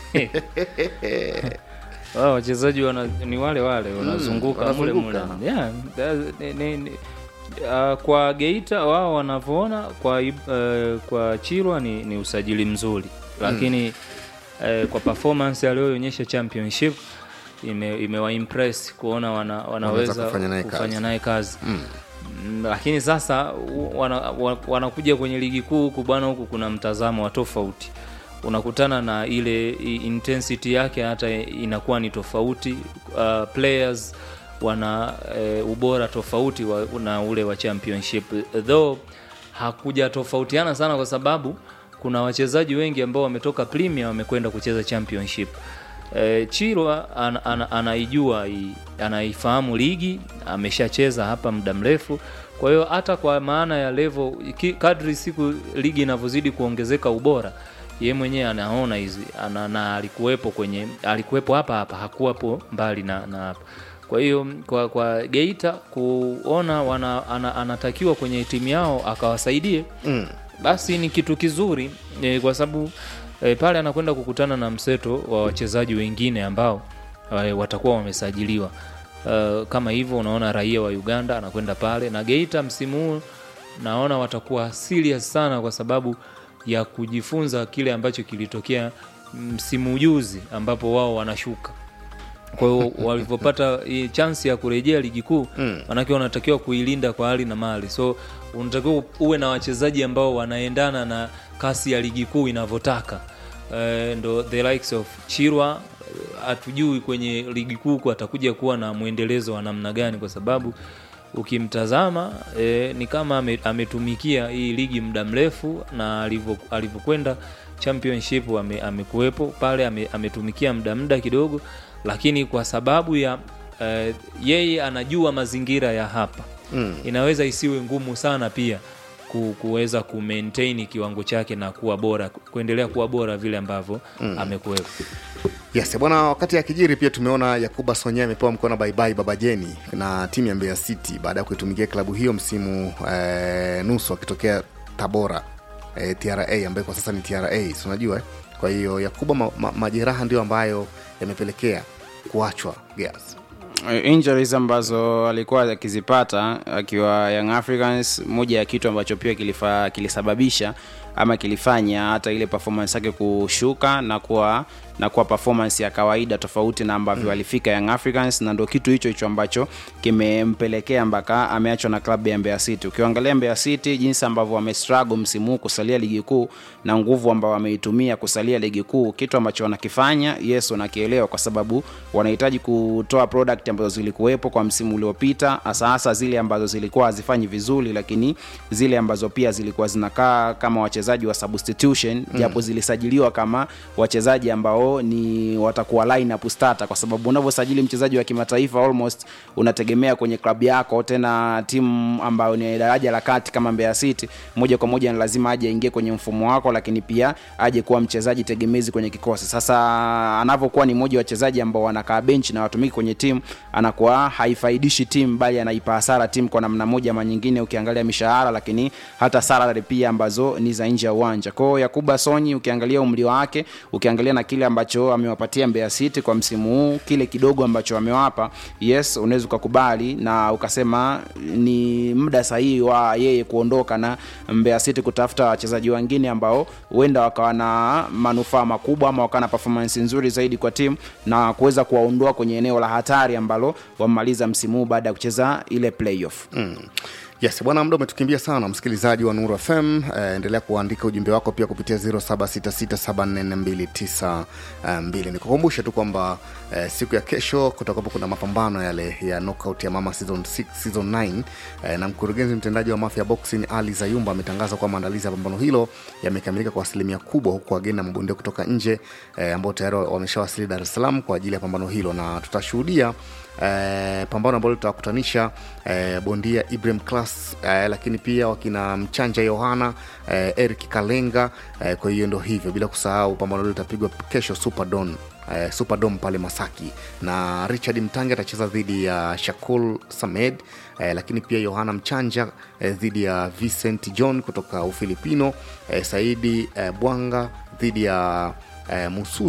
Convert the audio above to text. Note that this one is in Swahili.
wao wachezaji wana, ni wale wale wanazunguka mule mule wanazunguka. yeah, that- ni- ni- ni- uh, kwa Geita wao wanavyoona kwa uh, kwa Chirwa ni, ni usajili mzuri lakini uh, kwa performance aliyoonyesha championship ime, imewaimpress kuona wana, wanaweza kufanya naye kazi. kufanya naye kazi Mm, lakini sasa u- wana, wa- wanakuja kwenye ligi kuu huku bwana, huku kuna mtazamo wa tofauti, unakutana na ile i- intensity yake hata inakuwa ni tofauti. Uh, players wana e, ubora tofauti wa, na ule wa championship though hakuja tofautiana sana kwa sababu kuna wachezaji wengi ambao wametoka Premier wamekwenda kucheza championship. E, Chirwa an, an, anaijua hii- anaifahamu ligi, ameshacheza hapa muda mrefu. Kwa hiyo hata kwa maana ya level ki- kadri siku ligi inavyozidi kuongezeka ubora, ye mwenyewe anaona hizi ana, na alikuwepo kwenye alikuwepo hapa hapa, hakuwapo mbali na, na hapa. Kwa hiyo kwa, kwa Geita kuona wana, ana, anatakiwa kwenye timu yao akawasaidie mm. basi ni kitu kizuri e, kwa sababu e, pale anakwenda kukutana na mseto wa wachezaji wengine ambao e, watakuwa wamesajiliwa uh, kama hivyo unaona raia wa Uganda anakwenda pale na Geita msimu huu naona watakuwa serious sana kwa sababu ya kujifunza kile ambacho kilitokea msimu juzi ambapo wao wanashuka kwa hiyo walivyopata hii chansi ya kurejea ligi kuu manake wanatakiwa kuilinda kwa hali na mali so unatakiwa uwe na wachezaji ambao wanaendana na kasi ya ligi kuu inavyotaka Eh, ndo the likes of chirwa eh, hatujui kwenye ligi kuu kwa atakuja kuwa na mwendelezo wa namna gani kwa sababu ukimtazama e, ni kama ame, ametumikia hii ligi muda mrefu na alivyo- alivyokwenda championship ame, amekuwepo pale ame, ametumikia muda muda kidogo lakini kwa sababu ya e, yeye anajua mazingira ya hapa mm. inaweza isiwe ngumu sana pia ku, kuweza kumaintain kiwango chake na kuwa bora kuendelea kuwa bora vile ambavyo mm. amekuwepo Yes, bwana, wakati akijiri pia tumeona Yakuba Sonya amepewa mkono baibai Baba Jeni na timu ya Mbeya City baada ya kuitumikia klabu hiyo msimu eh, nusu akitokea Tabora eh, TRA ambayo kwa sasa ni TRA, si unajua eh? Kwa hiyo Yakuba ma, ma, majeraha ndio ambayo yamepelekea kuachwa Gears. injuries ambazo alikuwa akizipata akiwa Young Africans, moja ya kitu ambacho pia kilifa, kilisababisha ama kilifanya hata ile performance yake kushuka na kuwa na kuwa performance ya kawaida tofauti na ambavyo mm. alifika Young Africans, na ndo kitu hicho hicho ambacho kimempelekea mpaka ameachwa na klabu ya Mbeya City. Ukiangalia Mbeya City jinsi ambavyo wamestruggle msimu huu kusalia ligi kuu na nguvu ambao wameitumia kusalia ligi kuu, kitu ambacho wanakifanya yes, wanakielewa kwa sababu wanahitaji kutoa product ambazo zilikuwepo kwa msimu uliopita, hasa hasa zile ambazo zilikuwa hazifanyi vizuri, lakini zile ambazo pia zilikuwa zinakaa kama wachezaji wa substitution mm. japo zilisajiliwa kama wachezaji ambao ni watakuwa lineup starter, kwa sababu unavyosajili mchezaji wa kimataifa almost unategemea kwenye klabu yako, tena timu ambayo ni daraja la kati kama Mbeya City, moja kwa moja ni lazima aje aingie kwenye mfumo wako, lakini pia aje kuwa mchezaji tegemezi kwenye kikosi. Sasa anavyokuwa ni mmoja wa wachezaji ambao wanakaa benchi na watumiki kwenye timu, anakuwa haifaidishi timu, bali anaipa hasara timu kwa namna moja ama nyingine, ukiangalia mishahara, lakini hata salary pia ambazo ni za nje ya uwanja. Kwa hiyo Yakuba Sonyi, ukiangalia umri wake, ukiangalia na kile ambacho amewapatia Mbeya City kwa msimu huu, kile kidogo ambacho amewapa, yes, unaweza ukakubali na ukasema ni muda sahihi wa yeye kuondoka na Mbeya City kutafuta wachezaji wengine ambao huenda wakawa na manufaa makubwa ama wakawa na performance nzuri zaidi kwa timu na kuweza kuwaondoa kwenye eneo la hatari ambalo wamemaliza msimu huu baada ya kucheza ile playoff. Mm. Yes, bwana, muda umetukimbia sana, msikilizaji wa Nuru FM. Eh, endelea kuandika ujumbe wako pia kupitia 0766744292. Nikukumbushe tu kwamba eh, siku ya kesho kutakuwapo kuna mapambano yale ya knockout ya Mama season 6, season 9 eh, na mkurugenzi mtendaji wa Mafia Boxing Ali Zayumba ametangaza kwamba maandalizi ya pambano hilo yamekamilika kwa asilimia kubwa, huku wageni na mabondia kutoka nje eh, ambao tayari wameshawasili Dar es Salaam kwa ajili ya pambano hilo na tutashuhudia eh, pambano ambalo litawakutanisha eh, bondia Ibrahim Class eh, lakini pia wakina Mchanja Yohana eh, Eric Kalenga eh, kwa hiyo ndo hivyo, bila kusahau pambano hilo litapigwa kesho Superdome eh, Superdome pale Masaki, na Richard Mtange atacheza dhidi ya Shakul Samed eh, lakini pia Yohana Mchanja eh, dhidi ya Vincent John kutoka Ufilipino eh, Saidi eh, Bwanga dhidi ya eh, Musu